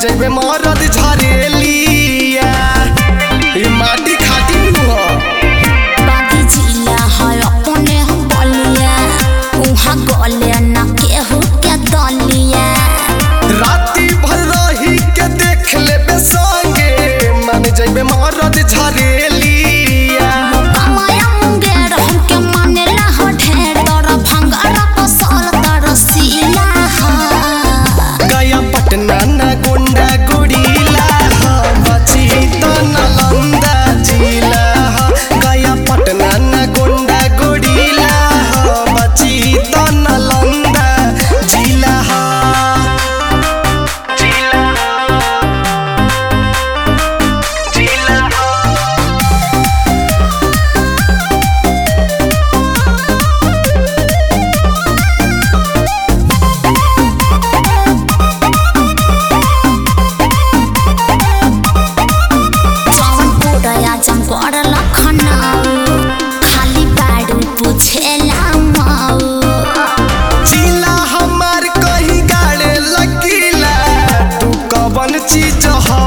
जइबे मरद झरेलिया ई माटी खाटी नु ह बागी जिला है अपने हम बलिया उहाँ गले न केहू के दलिया राती भर रही के देख लेबे संगे मन जइबे मरद झरेलिया कमाया मुंगेर हमके मानेला हो ढेर तर भंगारा पसल तर सीला हा गया पटना ना गोंडा गुड़ीला हा बची तो नालंदा जिला हा गया पटना ना गोंडा गुड़ीला हा बची तो नालंदा जिला हा जिला जिला जवन पुरया जमकर लखनऊ खाली बाडू पुछेला माऊ जिला हमार कहीं गाड़े लकीला तू कवन चीज ह